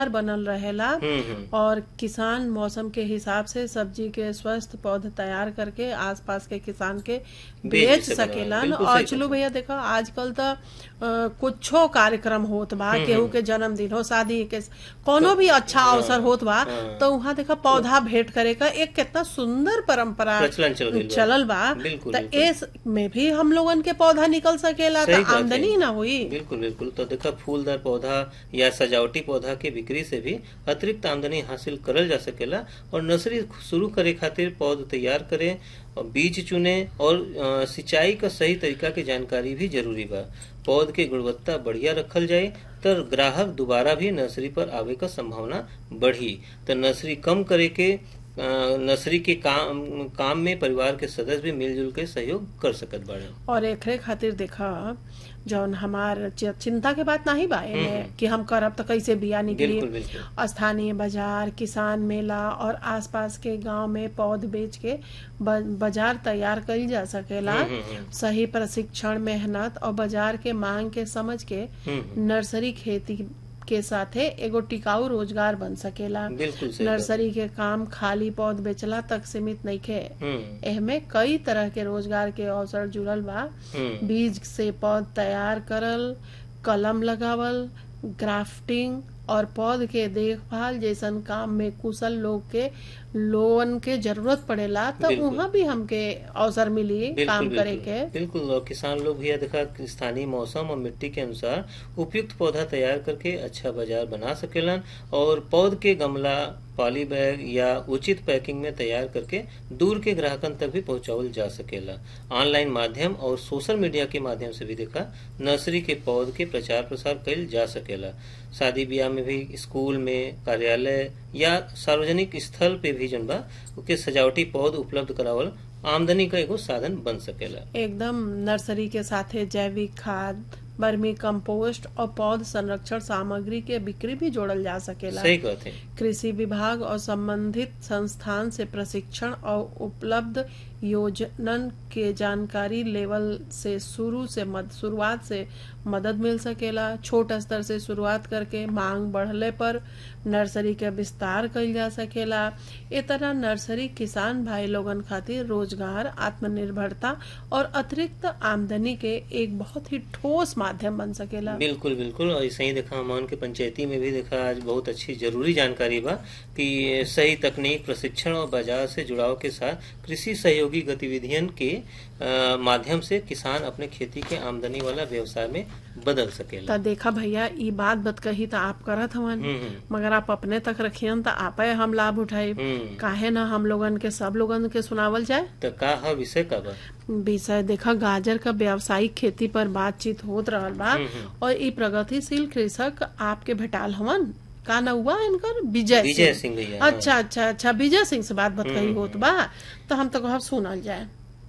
बनल रहेला हम्म हम्म और किसान मौसम के हिसाब से सब्जी के स्वस्थ पौध तैयार करके आसपास के किसान के बेच बेच सकेला। सकेलन बिल्कुल और सही चलो बात भैया देखो आजकल तो कुछो कार्यक्रम होत बा केहू के जन्मदिन हो शादी के कोनो भी अच्छा अवसर होत बा हाँ। तो वहाँ देखा पौधा भेंट करे का एक कितना सुंदर परंपरा प्रचलन चल गइल बा। चलल बा बिल्कुल, तो बिल्कुल। इस में भी हम लोगन के पौधा निकल सकेला सही तो बात है। आमदनी ना हुई बिल्कुल बिल्कुल तो देखा फूलदार पौधा या सजावटी पौधा के बिक्री से भी अतिरिक्त आमदनी हासिल करल जा सकेला और नर्सरी शुरू करे खातिर पौध तैयार करे और बीज चुने और अ, सिंचाई का सही तरीका के जानकारी भी जरूरी बा पौध के गुणवत्ता बढ़िया रखल जाए तो ग्राहक दोबारा भी नर्सरी पर आवे का संभावना बढ़ी तो नर्सरी कम करे के अ, नर्सरी के काम काम में परिवार के सदस्य भी मिलजुल के सहयोग कर सकत बाड़े और एकरे खातिर देखा जौन हमार चि- चिंता के बात नहीं बा एमे कि हम करब तो कैसे बिया निकली बिल्कुल बिल्कुल स्थानीय बाजार किसान मेला और आसपास के गांव में पौध बेच के ब- बाजार तैयार कईल जा सकेला हम्म, हम्म, हम्म। सही प्रशिक्षण मेहनत और बाजार के मांग के समझ के हम्म नर्सरी खेती के साथे एगो टिकाऊ रोजगार बन सकेला बिल्कुल सही बात। नर्सरी के काम खाली पौध बेचला तक सीमित नइखे हम्म एहमे कई तरह के रोजगार के अवसर जुड़ल बा हम्म बीज से पौध तैयार करल कलम लगावल ग्राफ्टिंग और पौध के देखभाल जैसन काम में कुशल लोग के लोन के जरूरत पड़ेला तो बिल्कुल। वहाँ भी हमके अवसर मिली बिल्कुल काम करे बिल्कुल के बिल्कुल और किसान लोग भी यह देखा कि स्थानीय मौसम और मिट्टी के अनुसार उपयुक्त पौधा तैयार करके अच्छा बाजार बना सकेलन और पौध के गमला पॉली बैग या उचित पैकिंग में तैयार करके दूर के ग्राहकन तक भी पहुंचावल जा सकेला ऑनलाइन माध्यम और सोशल मीडिया के माध्यम से भी देखा नर्सरी के पौध के प्रचार प्रसार कइल जा सकेला शादी ब्याह में भी स्कूल में कार्यालय या सार्वजनिक स्थल पे भी जन बा ओके सजावटी पौध उपलब्ध करावल आमदनी का एगो साधन बन सकेला एकदम नर्सरी के साथे जैविक खाद वर्मी कंपोस्ट और पौध संरक्षण सामग्री के बिक्री भी जोड़ल जा सकेला सही कहते हैं कृषि विभाग और संबंधित संस्थान से प्रशिक्षण और उपलब्ध योजनन के जानकारी लेवल से शुरू से मद शुरुआत से मदद मिल सकेला छोट स्तर से शुरुआत करके मांग बढ़ले पर नर्सरी के विस्तार कइल जा सकेला ए तरह नर्सरी किसान भाई लोगन खातिर रोजगार आत्मनिर्भरता और अतिरिक्त आमदनी के एक बहुत ही ठोस माध्यम बन सकेला बिल्कुल बिल्कुल और ऐसे ही देखा हमान के पंचायती में भी देखा आज बहुत अच्छी जरूरी जानकारी बा कि सही तकनीक प्रशिक्षण और बाजार से जुड़ाव के साथ कृषि सहयोगी गतिविधियन के अ, माध्यम से किसान अपने खेती के आमदनी वाला व्यवसाय में बदल सकेला तो देखा भैया ई बात बत कही तो आप करत हवन हम्म हम्म, मगर आप अपने तक रखियन तो आपे हम लाभ उठाई हम्म काहे ना हम लोगन के सब लोगन के सुनावल जाए तो का है विषय का बा विषय देखा गाजर का व्यावसायिक खेती पर बातचीत होत रहल बा हम्म, हम्म। और ई प्रगतिशील कृषक आपके भेटाल हवन का न हुआ इनकर विजय विजय सिंह भैया हाँ। अच्छा अच्छा अच्छा विजय सिंह से बात बतकही होत बा तो हम तो कहब सुनल जाए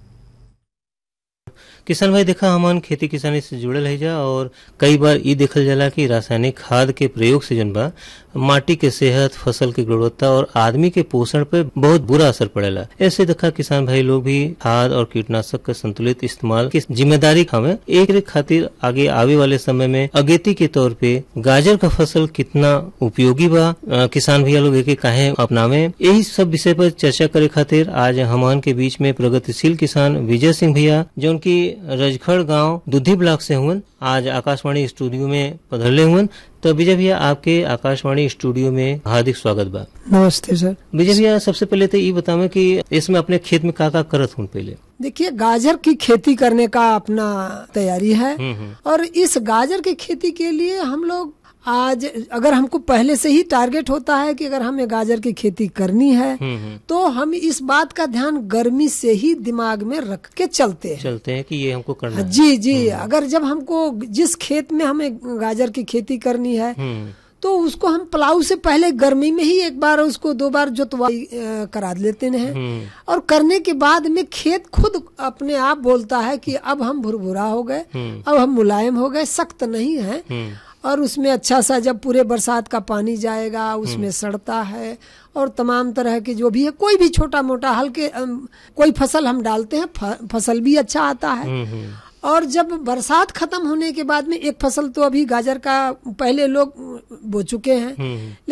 किसान भाई देखा हमान खेती किसानी से जुड़ल है जा और कई बार ई देखल जाला कि रासायनिक खाद के प्रयोग से जन बा माटी के सेहत फसल की गुणवत्ता और आदमी के पोषण पे बहुत बुरा असर पड़ेला ऐसे देखा किसान भाई लोग भी खाद और कीटनाशक का संतुलित इस्तेमाल की जिम्मेदारी हमें एक रे खातिर आगे आवे वाले समय में अगेती के तौर पे गाजर का फसल कितना उपयोगी बा अ, किसान भैया लोग एके काहे अपनावे यही सब विषय पर चर्चा करे खातिर आज हमान के बीच में प्रगतिशील किसान विजय सिंह भैया जो उनकी रजखड़ गांव दुधी ब्लॉक से हुए आज आकाशवाणी स्टूडियो में पधरले हुए तो विजय भैया आपके आकाशवाणी स्टूडियो में हार्दिक स्वागत बा नमस्ते सर विजय भैया सबसे पहले तो ये बतावे कि इसमें अपने खेत में का का करत हूँ पहले देखिए गाजर की खेती करने का अपना तैयारी है हम्म हम्म और इस गाजर की खेती के लिए हम लोग आज अगर हमको पहले से ही टारगेट होता है कि अगर हमें गाजर की खेती करनी है हम्म हम्म तो हम इस बात का ध्यान गर्मी से ही दिमाग में रख के चलते हैं चलते हैं कि ये हमको करना है जी जी अगर जब हमको जिस खेत में हमें गाजर की खेती करनी है हम्म तो उसको हम प्लाऊ से पहले गर्मी में ही एक बार उसको दो बार जोतवाई अ, करा लेते हैं हम्म और करने के बाद में खेत खुद अपने आप बोलता है कि अब हम भुरभुरा हो गए हम्म अब हम मुलायम हो गए सख्त नहीं है हम्म और उसमें अच्छा सा जब पूरे बरसात का पानी जाएगा उसमें सड़ता है और तमाम तरह के जो भी है कोई भी छोटा मोटा हल्के अम, कोई फसल हम डालते हैं फ- फसल भी अच्छा आता है हम्म हम्म और जब बरसात खत्म होने के बाद में एक फसल तो अभी गाजर का पहले लोग बो चुके हैं हम्म,